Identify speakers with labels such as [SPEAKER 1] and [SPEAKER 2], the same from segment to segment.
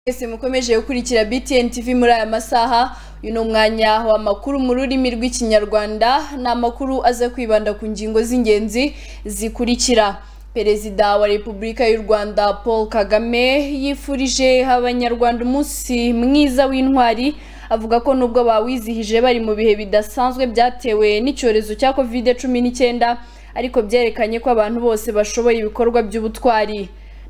[SPEAKER 1] mwese mukomeje gukurikira BTN TV muri aya masaha uyu ni umwanya w'amakuru mu rurimi rw'ikinyarwanda ni amakuru aza kwibanda ku ngingo z'ingenzi zikurikira perezida wa repubulika y'u rwanda paul kagame yifurije abanyarwanda umunsi mwiza w'intwari avuga ko nubwo bawizihije bari mu bihe bidasanzwe byatewe n'icyorezo cya covid cumi n'icyenda ariko byerekanye ko abantu bose bashoboye ibikorwa by'ubutwari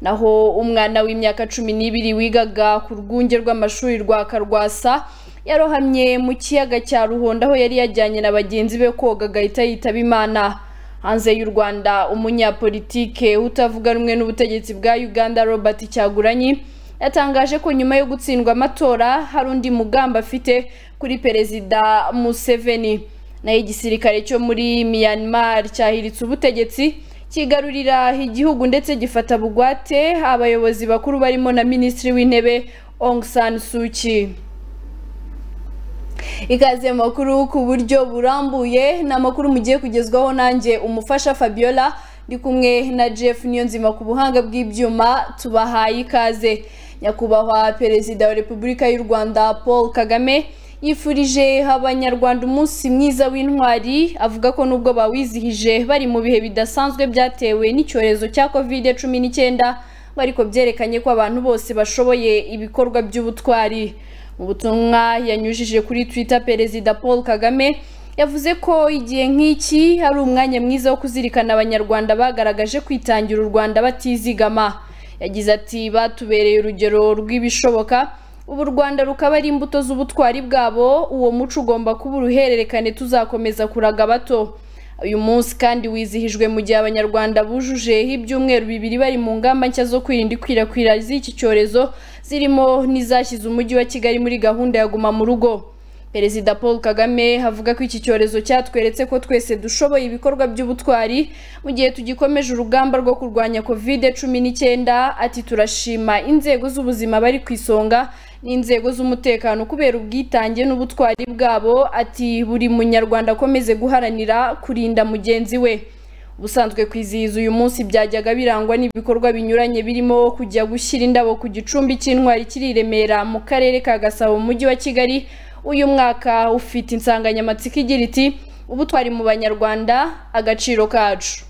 [SPEAKER 1] naho umwana w'imyaka cumi n'ibiri wigaga ku rwunge rw'amashuri rwa karwasa yarohamye mu kiyaga cya ruhondo aho yari yajyanye na bagenzi be koga agahita yitaba imana hanze y'u rwanda umunyapolitike utavuga rumwe n'ubutegetsi bwa uganda robert cyaguranyi yatangaje ko nyuma yo gutsindwa amatora hari undi mugamba afite kuri perezida museveni naho igisirikare cyo muri myanmar cyahiritse ubutegetsi kigarurira igihugu ndetse gifata bugwate abayobozi bakuru barimo na minisitiri w'intebe Aung San Suu Kyi ikaze makuru ku buryo burambuye ni amakuru mugiye kugezwaho nanjye umufasha Fabiola ndi kumwe na Jeff Niyonzima ku buhanga bw'ibyuma tubahaye ikaze nyakubahwa perezida wa Repubulika y'u Rwanda Paul Kagame yifurije abanyarwanda umunsi mwiza w'intwari avuga ko nubwo bawizihije bari mu bihe bidasanzwe byatewe n'icyorezo cya covid cumi n'icyenda ariko byerekanye ko abantu bose bashoboye ibikorwa by'ubutwari mu butumwa yanyujije kuri twitter perezida paul kagame yavuze ko igihe nk'iki ari umwanya mwiza wo kuzirikana abanyarwanda bagaragaje kwitangira u rwanda batizigama yagize ati batubereye urugero rw'ibishoboka ubu u rwanda rukaba ari imbuto z'ubutwari bwabo uwo muco ugomba kuba uruhererekane tuzakomeza kuraga bato uyu munsi kandi wizihijwe mu gihe abanyarwanda bujuje ibyumweru bibiri bari mu ngamba nshya zo kwirinda ikwirakwira z'iki cyorezo zirimo n'izashyize umujyi wa kigali muri gahunda ya guma mu rugo perezida paul kagame avuga ko iki cyorezo cyatweretse ko twese dushoboye ibikorwa by'ubutwari mu gihe tugikomeje urugamba rwo kurwanya kovide cumi n'icyenda ati turashima inzego z'ubuzima bari ku isonga n'inzego z'umutekano kubera ubwitange n'ubutwari bwabo ati buri munyarwanda akomeze guharanira kurinda mugenzi we ubusanzwe kwizihiza uyu munsi byajyaga birangwa n'ibikorwa binyuranye birimo kujya gushyira indabo ku gicumbi cy'intwari kiri i remera mu karere ka gasabo mu mujyi wa kigali uyu mwaka ufite insanganyamatsiko igira iti ubutwari mu banyarwanda agaciro kacu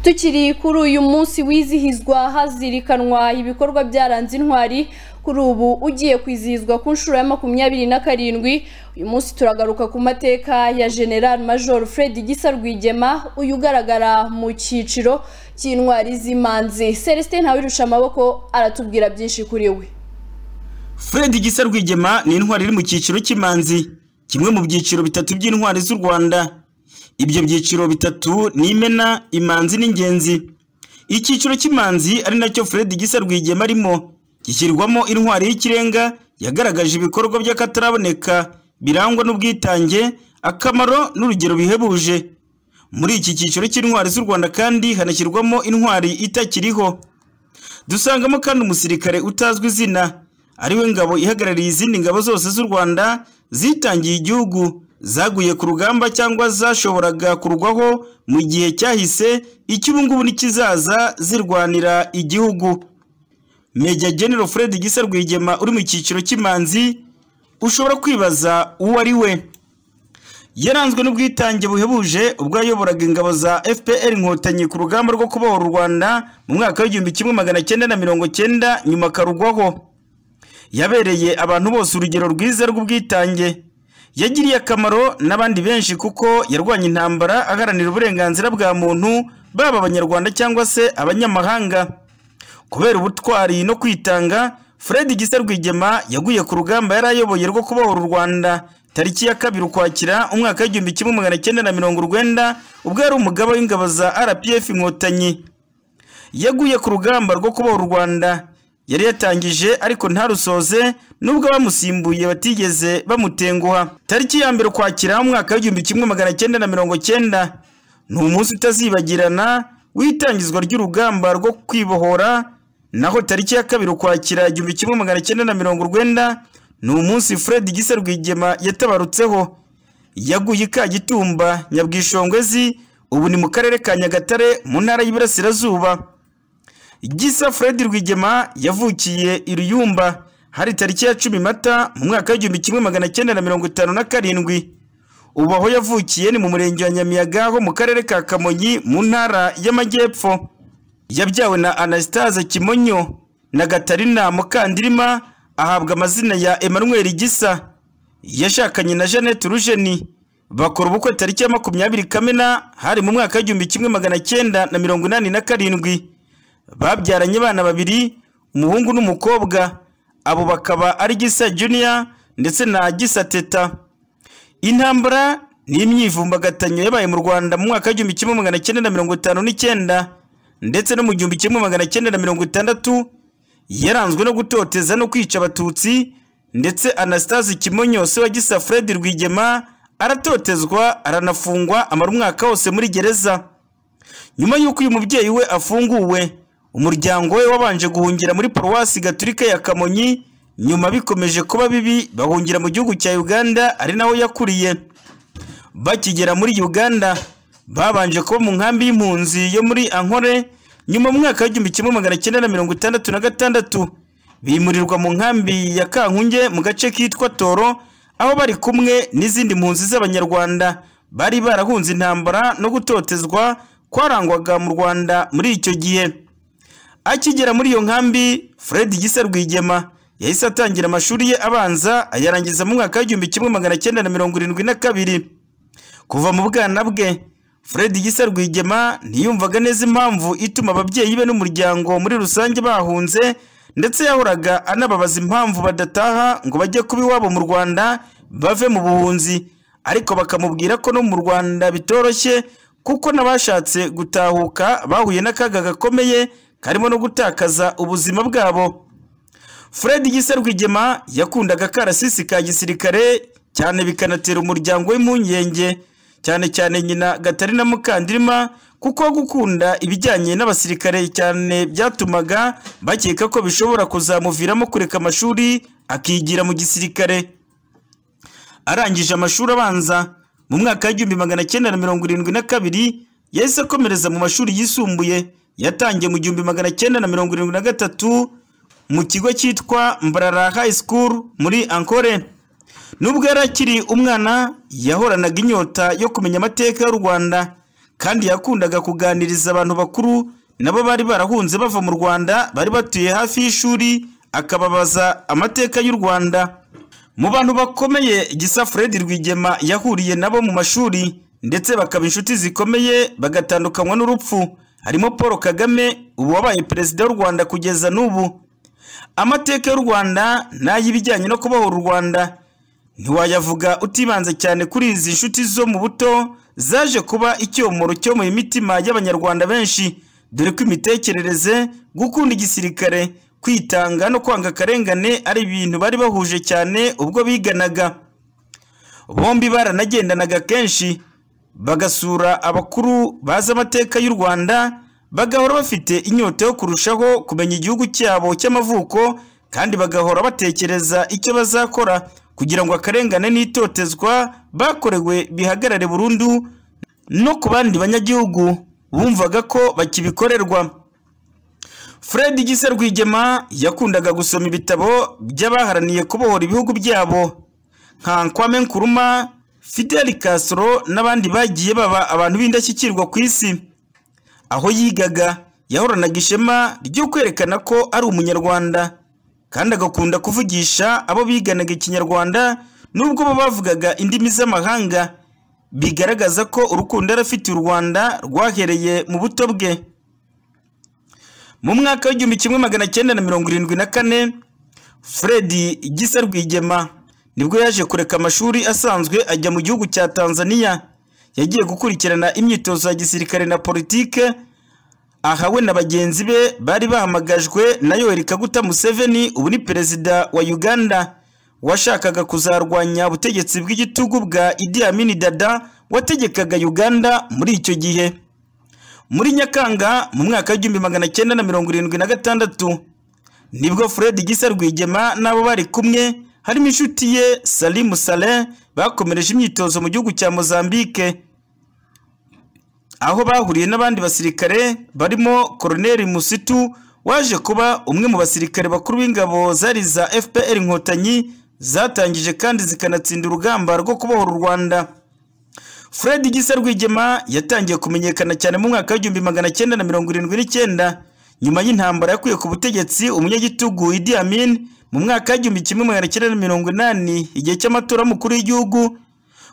[SPEAKER 1] tukiri kuri uyu munsi wizihizwa hazirikanwa ibikorwa byaranze intwari kuri ubu ugiye kwizihizwa ku nshuro ya makumyabiri na karindwi uyu munsi turagaruka ku mateka ya general major fred gisa rwigema uyu ugaragara mu cyiciro cy'intwari z'imanzi celestin ntawirusha amaboko aratubwira byinshi kuri we
[SPEAKER 2] Fred Gisa Rwigema ni intwari iri mu cyiciro cy'imanzi kimwe mu byiciro bitatu by'intwari z'u Rwanda ibyo byiciro bitatu ni imena imanzi n'ingenzi icyiciro cy'imanzi ari nacyo Fred Gisa Rwigema arimo gishyirwamo intwari y'ikirenga yagaragaje ibikorwa by'akataraboneka birangwa n'ubwitange akamaro n'urugero bihebuje muri iki cyiciro cy'intwari z'u Rwanda kandi hanashyirwamo intwari itakiriho dusangamo kandi umusirikare utazwi izina ariwe ngabo ihagarariye izindi ngabo zose z'u Rwanda zitangiye igihugu zaguye ku rugamba cyangwa zashoboraga kurwaho mu gihe cyahise icy'ubu ngubu n'ikizaza zirwanira igihugu Major General Fred Gisa Rwigema uri mu cyiciro cy'imanzi ushobora kwibaza uwo ari we yaranzwe n'ubwitange buhebuje ubwo yayoboraga ingabo za FPR inkotanyi ku rugamba rwo kubohora u Rwanda mu mwaka w'igihumbi kimwe magana cyenda na mirongo cyenda nyuma akarugwaho yabereye abantu bose urugero rwiza rw'ubwitange yagiriye akamaro n'abandi benshi kuko yarwanya intambara aharanira uburenganzira bwa muntu baba abanyarwanda cyangwa se abanyamahanga kubera ubutwari no kwitanga fred gisa rwigema yaguye ku rugamba yari ayoboye rwo kubohora u rwanda tariki ya kabiri ukwakira umwaka w'igihumbi kimwe magana cyenda na mirongo urwenda ubwo yari umugaba w'ingabo za rpf inkotanyi yaguye ku rugamba rwo kubohora u rwanda yari yatangije ariko ntarusoze nubwo bamusimbuye batigeze bamutenguha tariki ya mbere ukwakira umwaka w'igihumbi kimwe magana cyenda na mirongo cyenda ni umunsi utazibagirana w'itangizwa ry'urugamba rwo kwibohora naho tariki ya kabiri ukwakira igihumbi kimwe magana cyenda na mirongo urwenda ni umunsi fred gisa rwigema yatabarutseho yaguye ikagitumba nyabwishongwezi ubu ni mu karere ka nyagatare mu ntara y'iburasirazuba gisa fred rwigema yavukiye i ruyumba hari tariki ya cumi mata mu mwaka w'igihumbi kimwe magana cyenda na mirongo itanu na karindwi ubu aho yavukiye ni mu murenge wa nyamiyaga ho mu karere ka kamonyi mu ntara y'amajyepfo yabyawe na anastase kimonyo na gatarina mukandirima ahabwa amazina ya emmanuel gisa yashakanye na jeannette rujeni bakora ubukwe tariki ya makumyabiri kamena hari mu mwaka w'igihumbi kimwe magana cyenda na mirongo inani na karindwi babyaranye abana babiri umuhungu n'umukobwa abo bakaba ari gisa junior ndetse na gisa teta intambara ni imyivumbagatanyo yabaye mu rwanda mu mwaka w'igihumbi kimwe magana cyenda na mirongo itanu n'icyenda ndetse no mu gihumbi kimwe magana cyenda na mirongo itandatu yaranzwe no gutoteza no kwica abatutsi ndetse anastase kimonyo se wa gisa fred rwigema aratotezwa aranafungwa amara umwaka wose muri gereza nyuma y'uko uyu mubyeyi we afunguwe umuryango we wabanje guhungira muri paruwasi gaturika ya kamonyi nyuma bikomeje kuba bibi bahungira mu gihugu cya uganda ari naho yakuriye bakigera muri uganda babanje kuba mu nkambi y'impunzi yo muri ankore nyuma mu mwaka w'igihumbi kimwe magana cyenda na mirongo itandatu na gatandatu bimurirwa mu nkambi ya kankunge mu gace kitwa toro aho bari kumwe n'izindi mpunzi z'abanyarwanda bari barahunze intambara no gutotezwa kwarangwaga mu rwanda muri icyo gihe akigera muri iyo nkambi fred gisa rwigema yahise atangira amashuri ye abanza ayarangiza mu mwaka w'igihumbi kimwe magana cyenda na mirongo irindwi na kabiri kuva mu bwana bwe fred gisa rwigema ntiyumvaga neza impamvu ituma ababyeyi be n'umuryango muri rusange bahunze ndetse yahoraga anababaza impamvu badataha ngo bajye kuba iwabo mu rwanda bave mu buhunzi ariko bakamubwira ko no mu rwanda bitoroshye kuko n'abashatse gutahuka bahuye n'akaga gakomeye karimo no gutakaza ubuzima bwabo fred gisa rwigema yakundaga akarasisi ka gisirikare cyane bikanatera umuryango w'impungenge cyane cyane nyina gatarina mukandirima kuko gukunda ibijyanye n'abasirikare cyane byatumaga bakeka ko bishobora kuzamuviramo kureka amashuri akigira mu gisirikare arangije amashuri abanza mu mwaka w'igihumbi magana cyenda na mirongo irindwi na kabiri yahise akomereza mu mashuri yisumbuye yatangiye mu gihumbi magana cyenda na mirongo irindwi na gatatu mu kigo cyitwa mbarara high school muri ankore nubwo yari akiri umwana yahoranaga inyota yo kumenya amateka y'u rwanda kandi yakundaga kuganiriza abantu bakuru nabo bari barahunze bava mu rwanda bari batuye hafi y'ishuri akababaza amateka y'u rwanda mu bantu bakomeye gisa fred rwigema yahuriye nabo mu mashuri ndetse bakaba inshuti zikomeye bagatandukanywa n'urupfu harimo paul kagame ubu wabaye perezida w'u rwanda kugeza n'ubu amateka y'u rwanda n'ay'ibijyanye no kubohora u rwanda ntiwayavuga utibanze cyane kuri izi nshuti zo mu buto zaje kuba icyomoro cyo mu mitima y'abanyarwanda benshi dore ko imitekerereze gukunda igisirikare kwitanga no kwanga akarengane ari ibintu bari bahuje cyane ubwo biganaga bombi baranagendanaga kenshi bagasura abakuru bazi amateka y'u rwanda bagahora bafite inyota yo kurushaho kumenya igihugu cyabo cy'amavuko kandi bagahora batekereza icyo bazakora kugira ngo akarengane n'itotezwa bakorewe bihagarare burundu no ku bandi banyagihugu bumvaga ko bakibikorerwa fred gisa rwigema yakundaga gusoma ibitabo by'abaharaniye kubohora ibihugu byabo nka nkwame nkuruma fidel castro n'abandi bagiye baba abantu b'indashyikirwa ku isi aho yigaga yahoranaga ishema ryo kwerekana ko ari umunyarwanda kandi agakunda kuvugisha abo biganaga ikinyarwanda nubwo bo bavugaga indimi z'amahanga bigaragaza ko urukundo yari afite u rwanda rwahereye mu buto bwe mu mwaka w'igihumbi kimwe magana cyenda na mirongo irindwi na kane fred gisa rwigema nibwo yaje kureka amashuri asanzwe ajya mu gihugu cya tanzania yagiye gukurikirana imyitozo ya gisirikare na politike aha we na bagenzi be bari bahamagajwe na yoweri kaguta museveni ubu ni perezida wa uganda washakaga kuzarwanya ubutegetsi bw'igitugu bwa idi amini dada wategekaga uganda muri icyo gihe muri nyakanga mu mwaka w'igihumbi magana cyenda na mirongo irindwi na gatandatu nibwo fred gisa rwigema n'abo bari kumwe harimo inshuti ye salimu sale bakomereje imyitozo mu gihugu cya mozambique aho bahuriye n'abandi basirikare barimo koroneri musitu waje kuba umwe mu basirikare bakuru b'ingabo zari za fpr inkotanyi zatangije kandi zikanatsinda urugamba rwo kubohora u rwanda fred gisa rwigema yatangiye kumenyekana cyane mu mwaka w'igihumbi magana cyenda na mirongo irindwi n'icyenda nyuma y'intambara yakuye ku butegetsi umunyagitugu idi amin mu mwaka w'igihumbi kimwe magana cyenda na mirongo inani igihe cy'amatora y'umukuru w'igihugu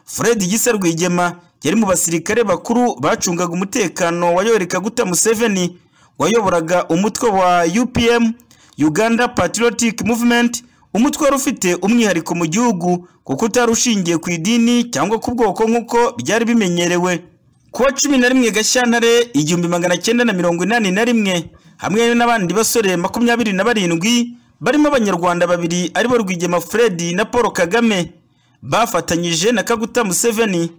[SPEAKER 2] fred gisa rwigema yari mu basirikare bakuru bacungaga umutekano wa yoweri kaguta museveni wayoboraga umutwe wa upm uganda patriotic movement umutwe wari ufite umwihariko mu gihugu kuko utari ushingiye ku idini cyangwa ku bwoko nk'uko byari bimenyerewe kuwa cumi na rimwe gashyantare igihumbi magana cyenda na mirongo inani na rimwe hamwe n'abandi basore makumyabiri na barindwi barimo abanyarwanda babiri aribo rwigema fred na paul kagame bafatanyije na kaguta museveni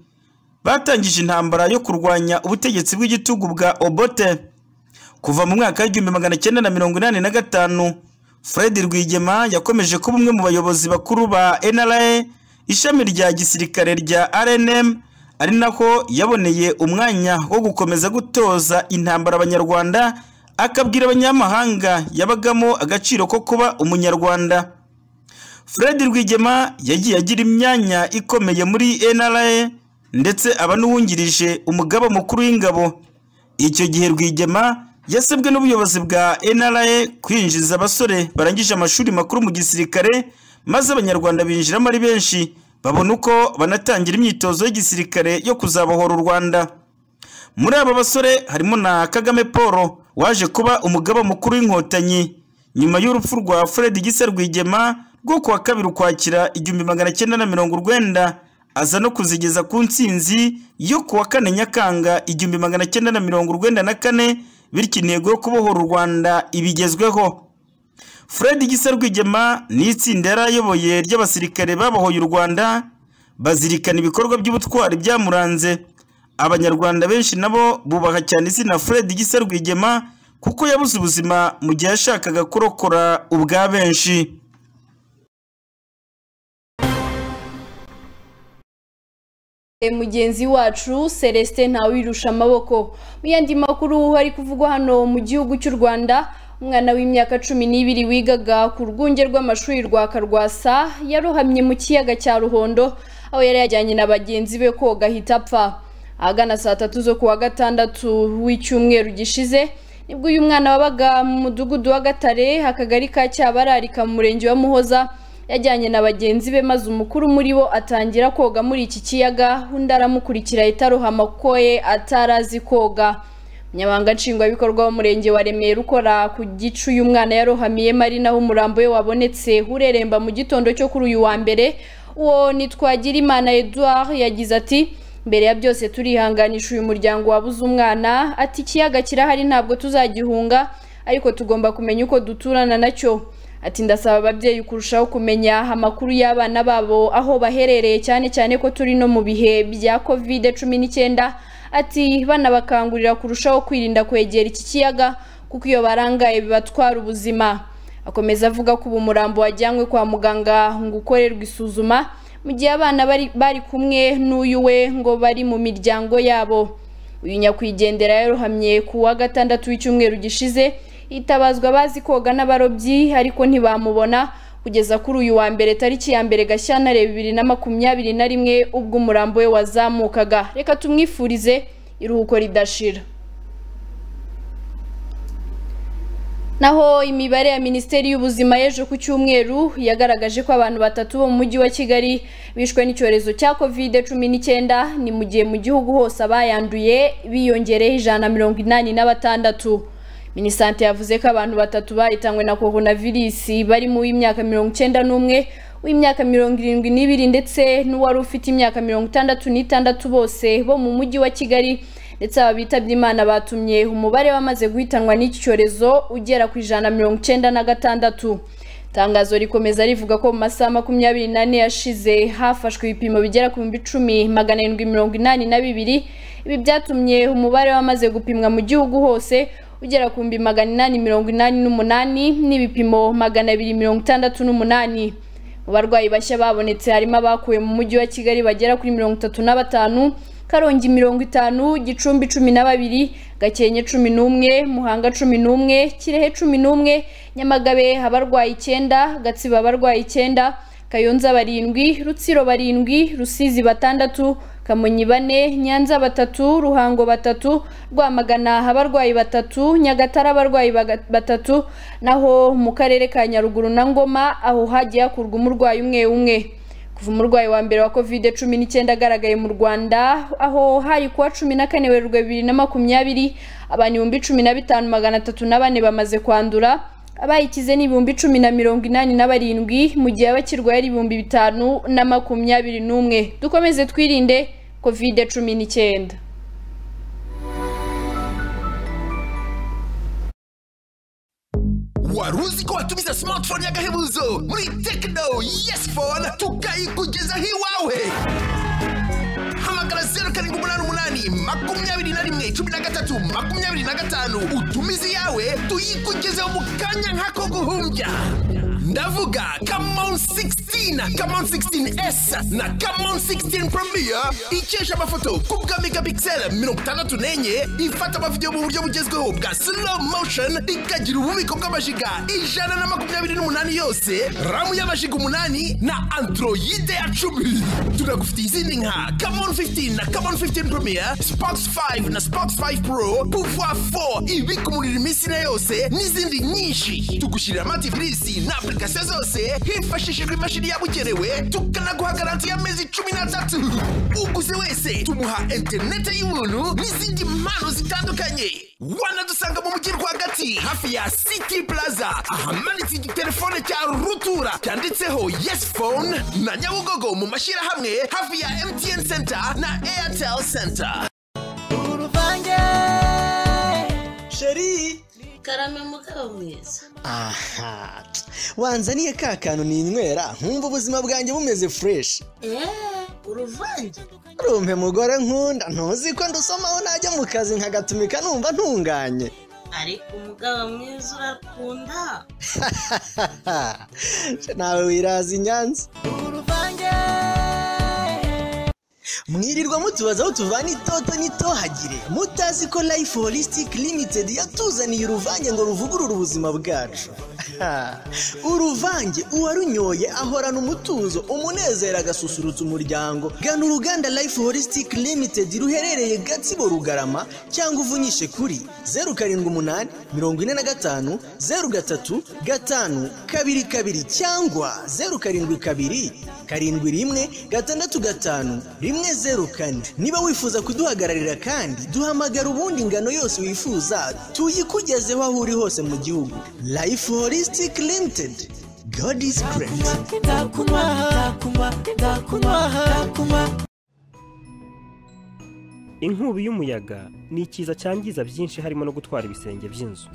[SPEAKER 2] batangije intambara yo kurwanya ubutegetsi bw'igitugu bwa obote kuva mu mwaka w'igihumbi magana cyenda na mirongo inani na gatanu fred rwigema yakomeje kuba umwe mu bayobozi bakuru ba nra ishami rya gisirikare rya rnm ari naho yaboneye umwanya wo gukomeza gutoza intambara abanyarwanda akabwira abanyamahanga yabagamo agaciro ko kuba umunyarwanda fred rwigema yagiye agira imyanya ikomeye muri nra ndetse aba n'uwungirije umugaba mukuru w'ingabo icyo gihe rwigema yasabwe n'ubuyobozi bwa nra kwinjiza abasore barangije amashuri makuru mu gisirikare maze abanyarwanda binjiramo ari benshi babona uko banatangira imyitozo y'igisirikare yo kuzabohora u rwanda muri aba basore harimo na kagame paul waje kuba umugaba mukuru w'inkotanyi nyuma y'urupfu rwa fred gisa rwigema rwo kuwa kabiri ukwakira igihumbi magana cyenda na mirongo urwenda aza no kuzigeza ku ntsinzi yo kuwa kane nyakanga igihumbi magana cyenda na mirongo urwenda na kane bityo intego yo kubohora u rwanda ibigezweho fred gisa rwigema ni itsinda yari ayoboye ry'abasirikare babohoye u rwanda bazirikana ibikorwa by'ubutwari byamuranze abanyarwanda benshi nabo bubaha cyane izina fred gisa rwigema kuko yabuze ubuzima mu gihe yashakaga kurokora ubwa benshi
[SPEAKER 1] mugenzi wacu celestin ntawirusha amaboko mu yandi makuru hari kuvugwa hano mu gihugu cy'u rwanda umwana w'imyaka cumi n'ibiri wigaga ku rwunge rw'amashuri rwa karwasa yarohamye mu kiyaga cya ruhondo aho yari yajyanye na bagenzi be koga ahita apfa ahagana saa tatu zo ku wa gatandatu w'icyumweru gishize nibwo uyu mwana wabaga mu mudugudu w'agatare akagari ka cyabararika mu murenge wa muhoza yajyanye na bagenzi be maze umukuru muri bo atangira koga muri iki kiyaga undi aramukurikira itaruhama kuko ye atarazi koga umunyamabanga nshingwabikorwa w'umurenge wa remera ukora ku gicu uyu mwana yarohamiye marina aho umurambo we wabonetse ureremba mu gitondo cyo kuri uyu wa mbere uwo nitwagira imana edouard yagize ati mbere ya byose turihanganisha uyu muryango wabuze umwana ati ikiyaga kirahari ntabwo tuzagihunga ariko tugomba kumenya uko duturana nacyo ati ndasaba ababyeyi kurushaho kumenya amakuru y'abana babo aho baherereye cyane cyane ko turi no mu bihe bya covid cumi n'icyenda ati banabakangurira kurushaho kwirinda kwegera iki kiyaga kuko iyo barangaye bibatwara ubuzima akomeza avuga ko ubu umurambo wajyanywe kwa muganga ngo ukorerwe isuzuma mu gihe abana bari, bari kumwe n'uyu we ngo bari mu miryango yabo uyu nyakwigendera yarohamye ku wa gatandatu w'icyumweru gishize hitabazwa abazi koga n'abarobyi ariko ntibamubona kugeza kuri uyu wa mbere tariki ya mbere gashyantare bibiri na makumyabiri na rimwe ubwo umurambo we wazamukaga reka tumwifurize iruhuko ridashira naho imibare ya minisiteri y'ubuzima y'ejo ku cyumweru yagaragaje ko abantu batatu bo mu mujyi wa kigali bishwe n'icyorezo cya covid cumi n'icyenda ni mu gihe mu gihugu hose abayanduye biyongereho ijana na mirongo inani na batandatu minisante yavuze ko abantu batatu bahitanywe na coronavirus bari mu w'imyaka mirongo icyenda n'umwe w'imyaka mirongo irindwi n'ibiri ndetse n'uwari ufite imyaka mirongo itandatu n'itandatu bose bo mu mujyi wa kigali ndetse aba bitabye imana batumye umubare wamaze guhitanwa n'iki cyorezo ugera ku ijana na mirongo icyenda na gatandatu itangazo rikomeza rivuga ko mu masaha makumyabiri n'ane yashize hafashwe ibipimo bigera ku bihumbi icumi magana arindwi mirongo inani na bibiri ibi byatumye umubare wamaze gupimwa mu gihugu hose ugera ku bihumbi magana inani mirongo inani n'umunani n'ibipimo magana abiri mirongo itandatu n'umunani mu barwayi bashya babonetse harimo abakuwe mu mujyi wa kigali bagera kuri mirongo itatu na batanu karongi mirongo itanu gicumbi cumi na babiri gakenke cumi n'umwe muhanga cumi n'umwe kirehe cumi n'umwe nyamagabe abarwayi icyenda gatsiba abarwayi icyenda kayonza barindwi rutsiro barindwi rusizi batandatu kamonyi bane nyanza batatu ruhango batatu rwamagana abarwayi batatu nyagatare abarwayi baga- batatu naho mu karere ka nyaruguru na ngoma aho hagiye hakurwa umurwayi umwe umwe kuva umurwayi wa mbere wa covid cumi n'icyenda agaragaye mu rwanda aho hari kuwa cumi na kane werurwe bibiri na makumyabiri abantu ibihumbi cumi na bitanu magana atatu na bane bamaze kwandura abayikize ni ibihumbi cumi na mirongo inani na barindwi mu gihe abakirwaye ari ibihumbi bitanu na makumyabiri n'umwe dukomeze twirinde covid cumi n'icyenda
[SPEAKER 3] wari uzi ko watumiza smartphone y'agahebuzo muri tekino yes phone tukayikugezaho iwawe hamagara zeru karindwi umunani umunani makumyabiri na rimwe cumi na gatatu makumyabiri na gatanu utumize iyawe tuyikugezeho mu kanya nk'ako guhumbya ndavuga kamon 16 kamon 16s na kamon 16 premier ikesha amafoto ku bwa megapixel mirongo itandatu n'enye ifata amavidewo mu buryo bugezweho bwa slow motion ikagira ububiko bw'amajiga ijana na makumyabiri n'umunani yose ramu y'amajiga umunani na androide ya cumi tunagufitiye izindi nka kamon 15 na kamon 15 premier spox 5 na spox 5 pro pouvoir 4 ibika umuriro iminsi na yose n'izindi nyinshi tugushyirira amativirisi na application zose hifashishijwe imashini yabugenewe tukanaguha garanti y'amezi cumi n'atatu uguze wese tumuha interinete y'ubuntu n'izindi mpano zitandukanye wanadusanga mu mujyi rwagati hafi ya city plaza ahamanitse igitelefone cya rutura cyanditseho yes phone na nyabugogo mu mashyirahamwe hafi ya mtn center na airtel center
[SPEAKER 4] uruvange
[SPEAKER 5] sheri
[SPEAKER 4] karame mugabo mwiza
[SPEAKER 5] aha wanzaniye ka kantu ninywera nkumva ubuzima bwanjye bumeze fureshi
[SPEAKER 4] eee uruvange
[SPEAKER 5] rumpe mugore nkunda ntuzi ko ndusomaho najya mu kazi nkagatumika numva ntunganye
[SPEAKER 4] ariko umugabo mwiza urakunda
[SPEAKER 5] nawe wiraza i nyanza
[SPEAKER 4] uruvange
[SPEAKER 5] mwirirwa mutubaza aho tuvana itoto n'itohagire mutazi ko life holistic limited yatuzaniye uruvange ngo ruvugurure ubuzima bwacu uruvange uwarunyoye ahorana umutuzo umunezero agasusurutsa umuryango gana uruganda life holistic limited ruherereye gatsibo rugarama cyangwa uvunyishe kuri zeru karindwi umunani mirongo ine na gatanu zeru gatatu gatanu kabiri kabiri cyangwa zeru karindwi kabiri karindwi rimwe gatandatu gatanu rimwe zeru kane niba wifuza kuduhagararira kandi duhamagara ubundi ingano yose wifuza tuyikugezeho aho uri hose mu gihugu life holistic limited god is great
[SPEAKER 4] ndakunywa ndakunywa ndakunywa ndakunywa
[SPEAKER 6] inkubi y'umuyaga ni ikiza cyangiza byinshi harimo no gutwara ibisenge by'inzu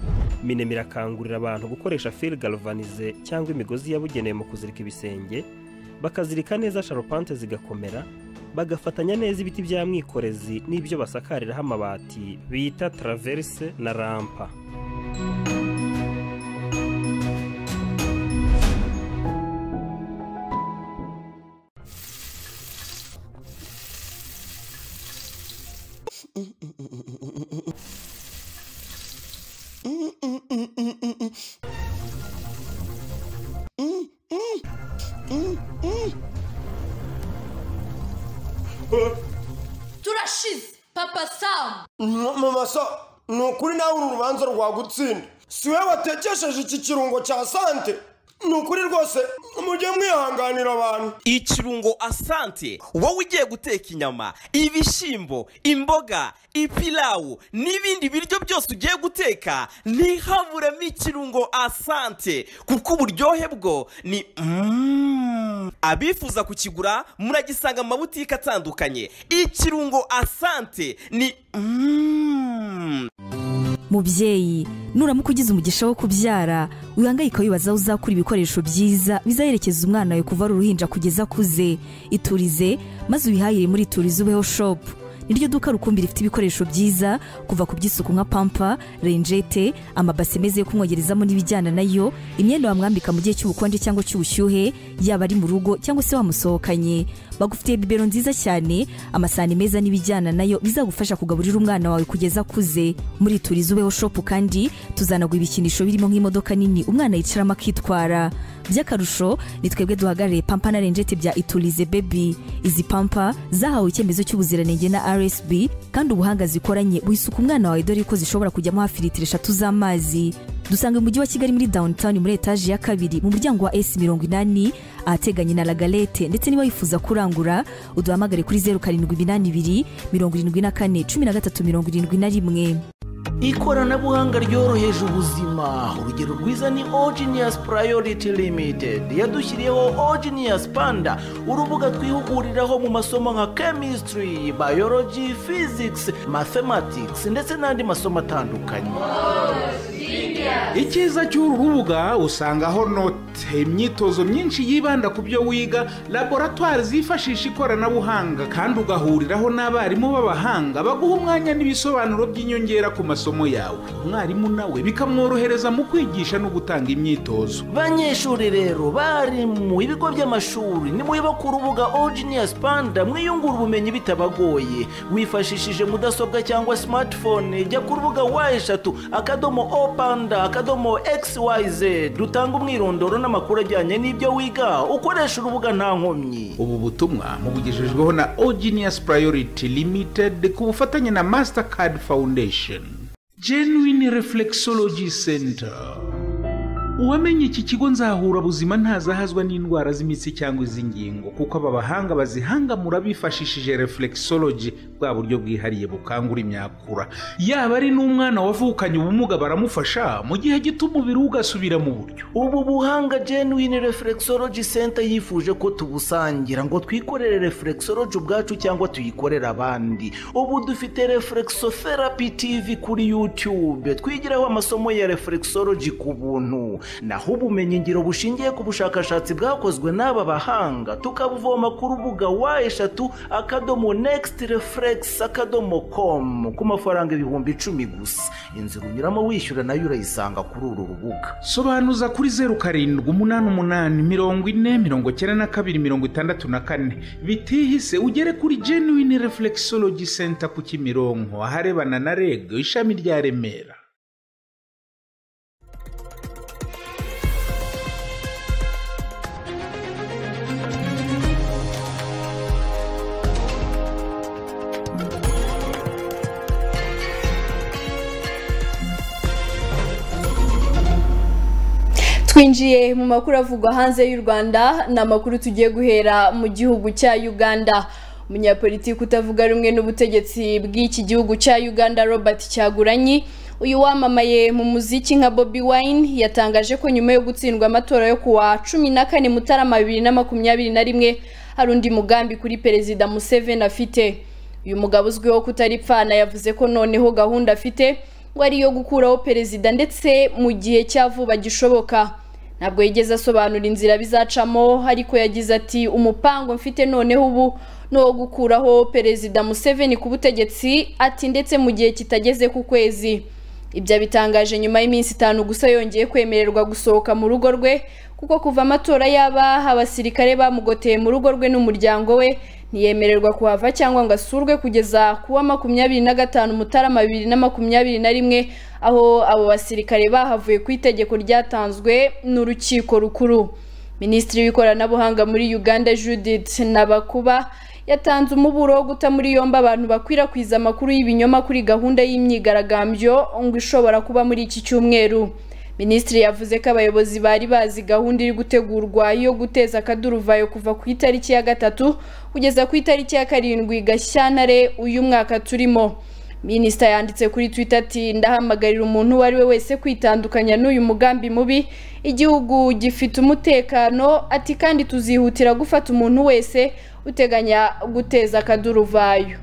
[SPEAKER 6] minema irakangurira abantu gukoresha fil galvanize cyangwa imigozi yabugenewe mu kuzirika ibisenge bakazirika neza sharupante zigakomera bagafatanya neza ibiti bya mwikorezi n'ibyo basakariraho amabati bita traverse na rampa
[SPEAKER 1] turashize papa samu
[SPEAKER 7] mama so ni ukuri nawe uru rubanza rwagutsinda si we watekesheje iki kirungo cya sante ni ukuri rwose mujye mwihanganira abantu
[SPEAKER 8] ikirungo asante wowe ugiye guteka inyama ibishyimbo imboga ipilawu n'ibindi biryo byose ugiye guteka ntihaburemo ikirungo asante kuko uburyohe bwo ni Mm. abifuza kukigura muragisanga mu mabutike atandukanye ikirungo asante ni Mm.
[SPEAKER 9] mubyeyi nuramuka ugize umugisha wo kubyara wihangayika wibaza aho uzakura ibikoresho byiza bizaherekeza umwana wawe kuva ari uruhinja kugeza akuze iturize maze wihahire muri iturize ubeho shopu ni ryo duka rukumbi rifite ibikoresho byiza kuva ku by'isuku nka pampa renjete amabase meza yo kumwogerezamo n'ibijyana nayo imyenda wamwambika mu gihe cy'ubukonje cyangwa cy'ubushyuhe yaba ari mu rugo cyangwa se wamusohokanye bagufitiye bibero nziza cyane amasahani meza n'ibijyana nayo bizagufasha kugaburira umwana wawe kugeza akuze muri turizi ubeho shopu kandi tuzanagura ibikinisho birimo nk'imodoka nini umwana yicaramo akitwara by'akarusho ni twebwe duhagarariye pampa na renjete bya iturize bebi izi pampa zahawe icyemezo cy'ubuziranenge na rsb kandi ubuhanga zikoranye wisuka umwana wawe dore ko zishobora kujyamo hafi litiro eshatu z'amazi dusanga mu mujyi wa kigali muri downtown muri etaje ya kabiri mu muryango wa s mirongo inani ahateganye na lagalete ndetse niba wifuza kurangura uduhamagare kuri zeru karindwi iminani ibiri mirongo irindwi na kane cumi na gatatu mirongo irindwi na rimwe
[SPEAKER 5] ikoranabuhanga ryoroheje ubuzima urugero rwiza ni ogenius priority limited yadushyiriyeho ogenius panda urubuga twihuguriraho mu masomo nka chemistry biology physics mathematics ndetse n'andi masomo atandukanye
[SPEAKER 7] icyiza cy'uru rubuga usangaho note imyitozo myinshi yibanda ku byo wiga laboratwari zifashisha ikoranabuhanga kandi ugahuriraho n'abarimu b'abahanga baguha umwanya n'ibisobanuro by'inyongera ku masomo yawe umwarimu nawe bikamworohereza mu kwigisha no gutanga imyitozo
[SPEAKER 5] banyeshuri rero bari mu ibigo by'amashuri nimuba ku rubuga ogenius panda mwiyungura ubumenyi bitabagoye wifashishije mudasobwa cyangwa smartphone jya ku rubuga wa eshatu akadomo o panda akadomo xyz rutanga umwirondoro n'amakuru ajyanye n'ibyo wiga ukoresha urubuga nta nkomyi
[SPEAKER 7] ubu butumwa mubugejejweho na ogenius priority limited ku bufatanye na mastercard foundation genuine reflexology center uwamenye iki kigo nzahura buzima ntazahazwa n'indwara z'imitsi cyangwa iz'ingingo kuko aba bahanga bazihangamura bifashishije reflexology bwa buryo bwihariye bukangura imyakura yaba ari n'umwana wavukanye ubumuga baramufasha mu gihe gito umubiri we ugasubira mu buryo
[SPEAKER 5] ubu buhanga genuine reflexology center yifuje ko tubusangira ngo twikorere reflexology ubwacu cyangwa tuyikorere abandi ubu dufite reflexotherapy tv kuri youtube twigiraho amasomo ya reflexology ku buntu naho ubumenyingiro bushingiye ku bushakashatsi bwakozwe n'aba bahanga tukabuvoma ku rubuga wa eshatu akadomo next reflex akadomo com ku mafaranga ibihumbi icumi gusa inzira unyuramo wishyura nayo urayisanga kuri uru rubuga
[SPEAKER 7] sobanuza kuri zeru karindwi umunani umunani mirongo ine mirongo icyenda na kabiri mirongo itandatu na kane bitihise ugere kuri genuine reflexology center ku kimironko aharebana na reg ishami rya remera
[SPEAKER 1] twinjiye mu makuru avugwa hanze y'u rwanda ni amakuru tugiye guhera mu gihugu cya uganda umunyapolitiki utavuga rumwe n'ubutegetsi bw'iki gihugu cya uganda robert cyaguranyi uyu wamamaye mu muziki nka bobi wine yatangaje ko nyuma yo gutsindwa amatora yo kuwa cumi na kane mutarama bibiri na makumyabiri na rimwe hari undi mugambi kuri perezida museveni afite uyu mugabo uzwiho kutaripfana yavuze ko noneho gahunda afite ngo ari iyo gukuraho perezida ndetse mu gihe cya vuba gishoboka ntabwo yigeze asobanura inzira bizacamo ariko yagize ati umupango mfite noneho ubu ni uwo gukuraho perezida museveni ku butegetsi ati ndetse mu gihe kitageze ku kwezi ibyo abitangaje nyuma y'iminsi itanu gusa yongeye kwemererwa gusohoka mu rugo rwe kuko kuva amatora yaba abasirikare bamugoteye mu rugo rwe n'umuryango we ntiyemererwa kuhava cyangwa ngo asurwe kugeza ku wa makumyabiri na gatanu mutarama bibiri na makumyabiri na rimwe aho abo basirikare bahavuye ku itegeko ryatanzwe n'urukiko rukuru minisitiri w'ikoranabuhanga muri uganda judith nabakuba yatanze umuburo wo guta muri yombi abantu bakwirakwiza amakuru y'ibinyoma kuri gahunda y'imyigaragambyo ngo ishobora kuba muri iki cyumweru minisitiri yavuze ko abayobozi bari bazi gahunda iri gutegurwa yo guteza akaduruvayo kuva ku itariki ya gatatu kugeza ku itariki ya karindwi gashyantare uyu mwaka turimo minisita yanditse kuri twita ati ndahamagarira umuntu uwo ari we wese kwitandukanya n'uyu mugambi mubi igihugu gifite umutekano ati kandi tuzihutira gufata umuntu wese uteganya guteza akaduruvayo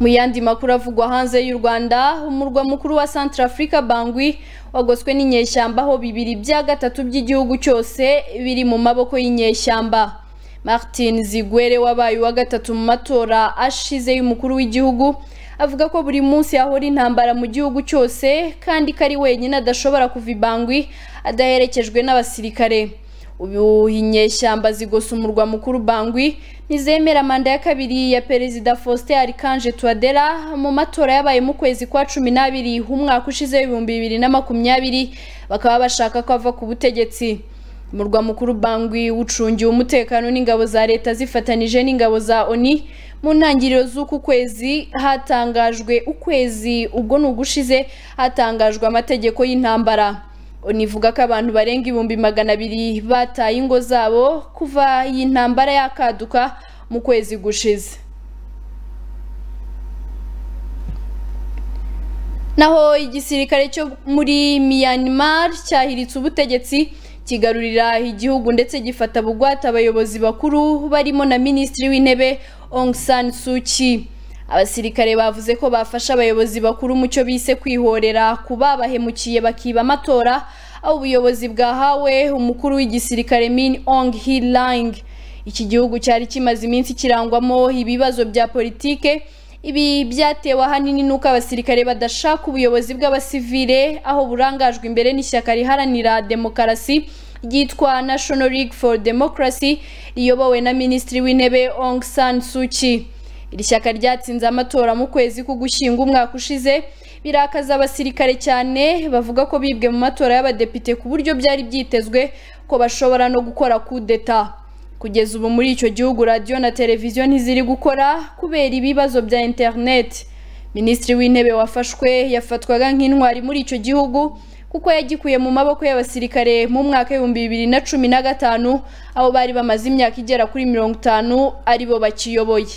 [SPEAKER 1] mu yandi makuru avugwa hanze y'u rwanda umurwa mukuru wa Centrafrica bangwi wagoswe n'inyeshyamba aho bibiri bya gatatu by'igihugu cyose biri mu maboko y'inyeshyamba martin zigwere wabaye uwa gatatu mu matora ashize y'umukuru w'igihugu avuga ko buri munsi hahora intambara mu gihugu cyose kandi ko ari wenyine adashobora kuva ibangwi adaherekejwe n'abasirikare ubu inyeshyamba zigosa umurwa mukuru bangwi ntizemera manda ya kabiri ya perezida faustin arikanje tuwadera mu matora yabaye mu kwezi kwa cumi n'abiri umwaka ushize w'ibihumbi bibiri na makumyabiri bakaba bashaka ko ava ku butegetsi umurwa mukuru bangwi ucungiwe umutekano n'ingabo za leta zifatanije n'ingabo za oni mu ntangiriro z'uku kwezi hatangajwe ukwezi ubwo ni ugushize hatangajwe amategeko y'intambara univuga ko abantu barenga ibihumbi magana abiri bataye ingo zabo kuva iyi ntambara yakaduka mu kwezi gushize naho igisirikare cyo muri Myanmar cyahiritse ubutegetsi kigarurira igihugu ndetse gifata bugwate abayobozi bakuru barimo na minisitiri w'intebe Aung San Suu Kyi abasirikare bavuze ko bafasha abayobozi bakuru mu cyo bise kwihorera kubabahemukiye bakiba amatora aho ubuyobozi bwahawe umukuru w'igisirikare Min Aung Hlaing iki gihugu cyari kimaze iminsi kirangwamo ibibazo bya politike ibi byatewe ahanini n'uko abasirikare badashaka ubuyobozi bw'abasivile aho burangajwe imbere n'ishyaka riharanira demokarasi ryitwa National League for Democracy riyobowe na minisitiri w'intebe Aung San Suu Kyi iri shyaka ryatsinze amatora mu kwezi k'ugushyinga umwaka ushize birakaza abasirikare cyane bavuga ko bibwe mu matora y'abadepite ku buryo byari byitezwe ko bashobora no gukora kudeta kugeza ubu muri icyo gihugu radiyo na televiziyo ntiziri gukora kubera ibibazo bya interineti minisitiri w'intebe wafashwe yafatwaga nk'intwari muri icyo gihugu kuko yagikuye mu maboko y'abasirikare mu mwaka w'ibihumbi bibiri na cumi na gatanu aho bari bamaze imyaka igera kuri mirongo itanu aribo bakiyoboye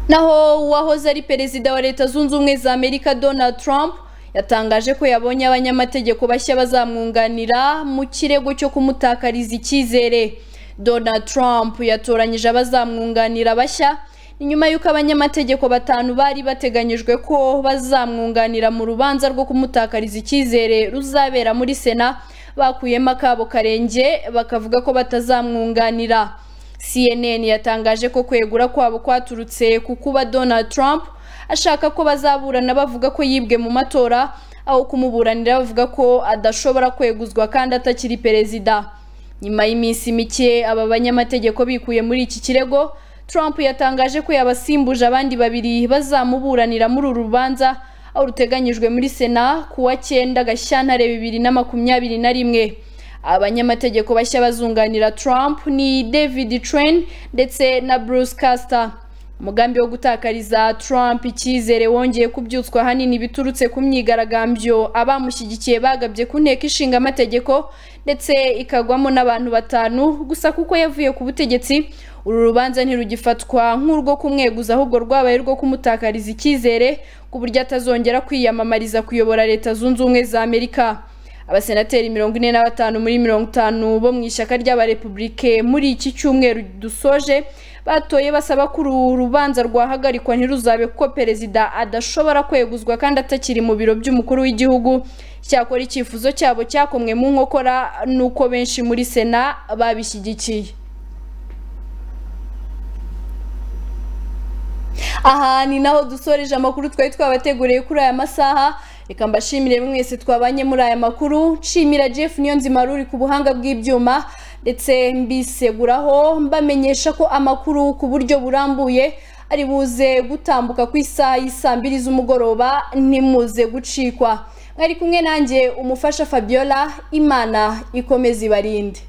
[SPEAKER 1] naho uwahoze ari perezida wa leta zunze ubumwe za amerika donald trump yatangaje ko yabonye abanyamategeko bashya bazamwunganira mu kirego cyo kumutakariza icyizere donald trump yatoranyije abazamwunganira bashya nyuma y'uko abanyamategeko batanu bari bateganyijwe ko bazamwunganira mu rubanza rwo kumutakariza icyizere ruzabera muri sena bakuyemo akabo karenge bakavuga ko batazamwunganira CNN yatangaje ko kwegura kwabo kwaturutse ku kuba Donald Trump ashaka ko bazaburana bavuga ko yibwe mu matora aho kumuburanira bavuga ko adashobora kweguzwa kandi atakiri perezida nyuma y'iminsi mike aba banyamategeko bikuye muri iki kirego Trump yatangaje ko yabasimbuje abandi babiri bazamuburanira muri uru rubanza aho ruteganyijwe muri sena ku wa cyenda Gashyantare bibiri na makumyabiri na rimwe abanyamategeko bashya bazunganira Trump ni David Train ndetse na Bruce Castor umugambi wo gutakariza Trump icyizere wongeye kubyutswa hanini biturutse ku myigaragambyo abamushyigikiye bagabye ku nteko ishinga amategeko ndetse ikagwamo n'abantu batanu gusa kuko yavuye ku butegetsi uru rubanza ntirugifatwa nk'urwo kumweguza ahubwo rwabaye rwo kumutakariza icyizere ku buryo atazongera kwiyamamariza kuyobora leta zunze ubumwe za Amerika abasenateri mirongo ine na batanu muri mirongo itanu bo mu ishyaka ry'abarepubulike muri iki cyumweru dusoje batoye basaba ko uru rubanza rwahagarikwa ntiruzabe kuko perezida adashobora kweguzwa kandi atakiri mu biro by'umukuru w'igihugu cyakora icyifuzo cyabo cyakomwe mu nkokora nuko benshi muri sena babishyigikiye aha ni naho dusoreje amakuru twari twabateguriye kuri aya masaha reka mbashimire mwese twabanye muri aya makuru nshimira jeff niyo nzima ruri ku buhanga bw'ibyuma ndetse mbiseguraho mbamenyesha ko amakuru ku buryo burambuye ari buze gutambuka ku isaha y'isaa mbiri z'umugoroba ntimuze gucikwa mwari kumwe nanjye umufasha fabiola imana ikomeze ibarinde